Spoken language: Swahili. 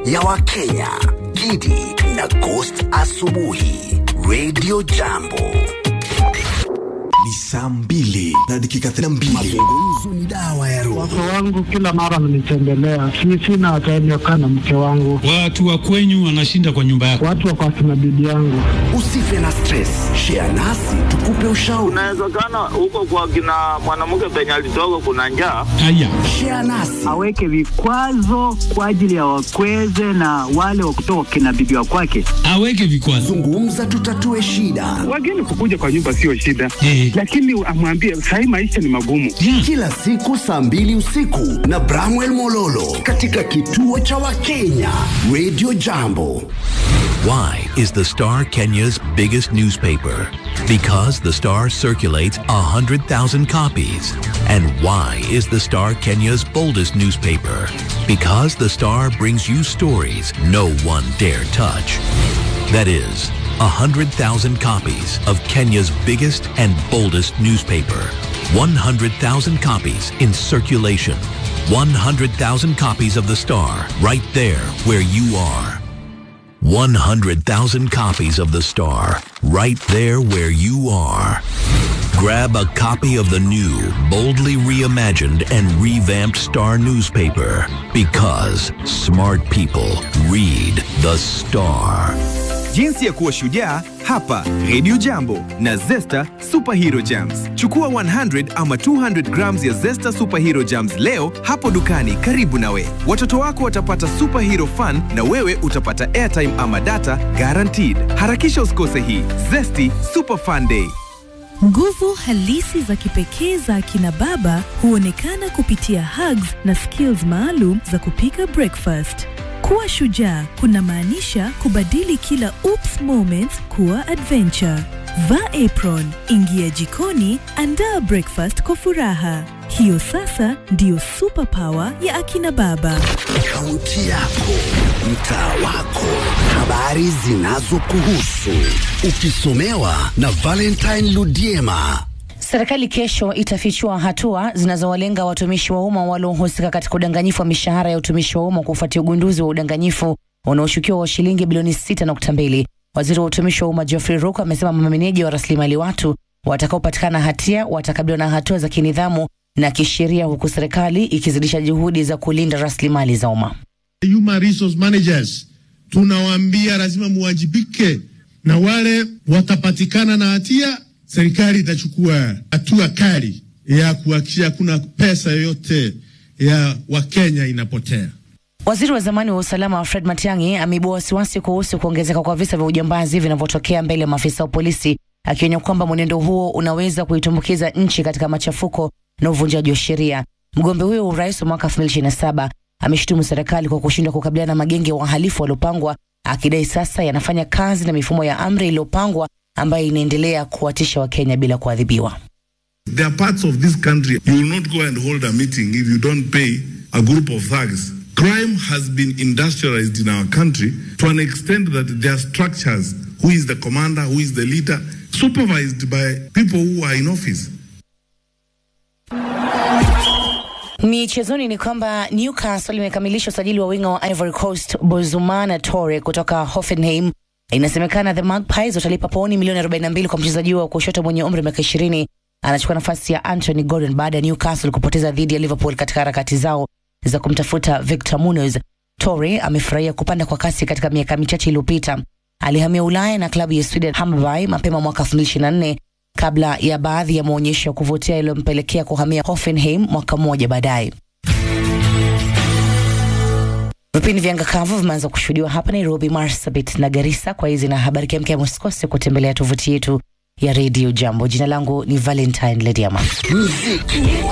ya Wakenya, Gidi na Ghost Asubuhi, Radio Jambo. Ni saa mbili na dakika thelathini na mbili. Mazungumzo ni dawa ya roho. Wake wangu kila mara mnitembelea, si sina time ya kukaa na mke wangu, Watu wa kwenyu wanashinda kwa nyumba yako. watu wako akina bibi yangu. Usife na stress, share nasi tukupe ushauri. Inawezekana huko kwa kina mwanamke penye alitoka kuna njaa. Haya, Share nasi aweke vikwazo kwa ajili ya wakweze na wale wa kutoka kina bibi wa kwake. aweke vikwazo zungumza, tutatue shida. Wageni kukuja kwa nyumba sio shida, Eh. lakini amwambie sahii maisha ni magumu. yeah. Kila siku saa mbili usiku na Bramwell Mololo katika kituo cha Wakenya Radio Jambo. Why is the Star Kenya's biggest newspaper? Because the Star circulates 100,000 copies. And why is the Star Kenya's boldest newspaper? Because the Star brings you stories no one dare touch. That is, 100,000 copies of Kenya's biggest and boldest newspaper. 100,000 copies in circulation. 100,000 copies of the Star right there where you are. 100,000 copies of The Star, right there where you are. Grab a copy of the new, boldly reimagined and revamped Star newspaper because smart people read The Star. Jinsi ya kuwa shujaa hapa Radio Jambo na Zesta Superhero Jams. Chukua 100 ama 200 grams ya Zesta Superhero Jams leo hapo dukani karibu nawe. Watoto wako watapata superhero fun na wewe utapata airtime ama data guaranteed. Harakisha usikose hii Zesty Super Fun Day. Nguvu halisi za kipekee za akina baba huonekana kupitia hugs na skills maalum za kupika breakfast. Kuwa shujaa kunamaanisha kubadili kila oops moments kuwa adventure. Vaa apron, ingia jikoni, andaa breakfast kwa furaha. Hiyo sasa ndiyo superpower ya akina baba. Kaunti yako, mtaa wako, habari zinazokuhusu, ukisomewa na Valentine Ludiema. Serikali kesho itafichua hatua zinazowalenga watumishi wa umma waliohusika katika udanganyifu wa mishahara ya utumishi wa umma kufuatia ugunduzi wa udanganyifu unaoshukiwa wa shilingi bilioni 6.2. Waziri wa utumishi wa umma Geoffrey Ruku amesema mameneja wa rasilimali watu watakaopatikana hatia watakabiliwa na hatua za kinidhamu na kisheria, huku serikali ikizidisha juhudi za kulinda rasilimali za umma. Human resource managers tunawaambia lazima muwajibike, na wale watapatikana na hatia, serikali itachukua hatua kali ya kuhakikisha hakuna pesa yoyote ya Wakenya inapotea. Waziri wa zamani wa usalama Fred Matiang'i ameibua wasiwasi kuhusu kuongezeka kwa visa vya ujambazi vinavyotokea mbele ya maafisa wa polisi, akionya kwamba mwenendo huo unaweza kuitumbukiza nchi katika machafuko na uvunjaji wa sheria. Mgombea huyo wa urais wa mwaka 2027 ameshutumu serikali kwa kushindwa kukabiliana na magenge ya wahalifu waliopangwa, akidai sasa yanafanya kazi na mifumo ya amri iliyopangwa ambayo inaendelea kuwatisha Wakenya bila kuadhibiwa. There are parts of this country you will not go and hold a meeting if you don't pay a group of thugs. Crime has been industrialized in our country to an extent that there are structures. Who is the commander? Who is the leader? Supervised by people who are in office. Michezoni ni kwamba Newcastle imekamilisha usajili wa winga wa Ivory Coast Bozumana Tore kutoka Hoffenheim. Inasemekana the Magpies watalipa pauni milioni 42 kwa mchezaji wa kushoto mwenye umri wa miaka 20. Anachukua nafasi ya Anthony Gordon baada ya Newcastle kupoteza dhidi ya Liverpool katika harakati zao za kumtafuta Victor Munoz. Tore amefurahia kupanda kwa kasi katika miaka michache iliyopita. Alihamia Ulaya na klabu ya Sweden Hammarby mapema mwaka 2024 kabla ya baadhi ya maonyesho ya kuvutia yaliyompelekea kuhamia Hoffenheim mwaka mmoja baadaye. Vipindi vya anga kavu vimeanza kushuhudiwa hapa Nairobi, Marsabit na Garissa. Kwa hizi na habari kemkem, usikose kutembelea tovuti yetu ya Radio Jambo. Jina langu ni Valentine Lediama. Muziki